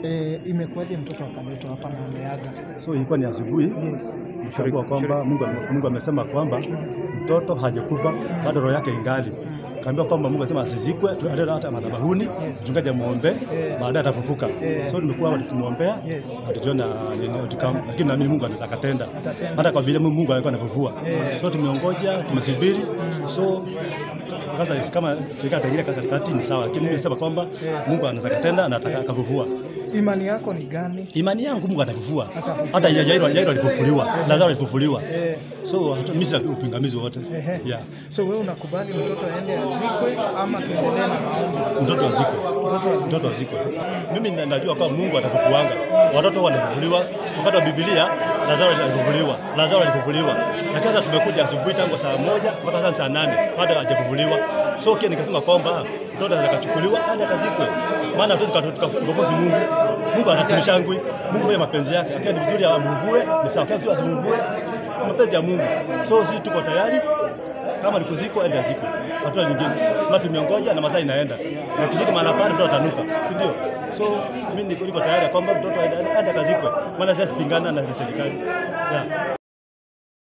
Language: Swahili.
E, imekuwaje mtoto akaletwa hapa na ameaga? So ilikuwa ni asubuhi, Yes. nilishagua kwamba Mungu, ame- Mungu amesema kwamba mtoto hajakufa bado roho yake ingali. Kaambiwa kwamba Mungu asema asizikwe, tuende hata madhabahuni, Yes. mchungaji amuombe, Yeah. baadaye atafufuka. Yeah. So nimekuwa hapa tukimwombea, Yes. hatujaona nini outcome, lakini naamini Mungu anaweza akatenda, Atatenda. hata kwa vile Mungu alikuwa anafufua. Yeah. So tumeongoja, tumesubiri, so sasa kama serikali ataingia katikati ni sawa, lakini Mungu anasema kwamba Yeah. Mungu anaweza akatenda na ataka- akafufua. Imani yako ni gani? Imani yangu Mungu atafufua. Atafufua. Hata Yairo Yairo alifufuliwa, Lazaro alifufuliwa. Eh, So hatu- mimi sina upingamizi wote. ehe. Yeah. So wewe unakubali mtoto aende azikwe ama tuendelee na maombi? Mtoto azikwe. Mtoto azikwe. Mtoto azikwe. Mimi na- najua kwamba Mungu atafufuanga. Watoto wanafufuliwa. Wakati wa Biblia Lazaro alifufuliwa. Lazaro alifufuliwa. Lakini sasa tumekuja asubuhi tangu saa moja mpaka sasa saa nane bado hajafufuliwa. So kia nikasema kwamba mtoto anaweza kachukuliwa aende akazikwe. Maana hatuwezi tukamgofosi Mungu. Mungu anasimishangwi. Mungu kwa mapenzi yake. Lakini ni vizuri amvue, ni sawa. Kama sio asimvue, si mapenzi ya Mungu. So sisi tuko tayari kama ni kuzikwa ende azikwe, hatua nyingine. Kama tumeongoja na masaa inaenda, na kizidi maana pale mtoto atanuka, si ndio? So mimi niko niko tayari ya kwamba mtoto aende aende akazikwe, maana sasa sipingana na serikali yeah.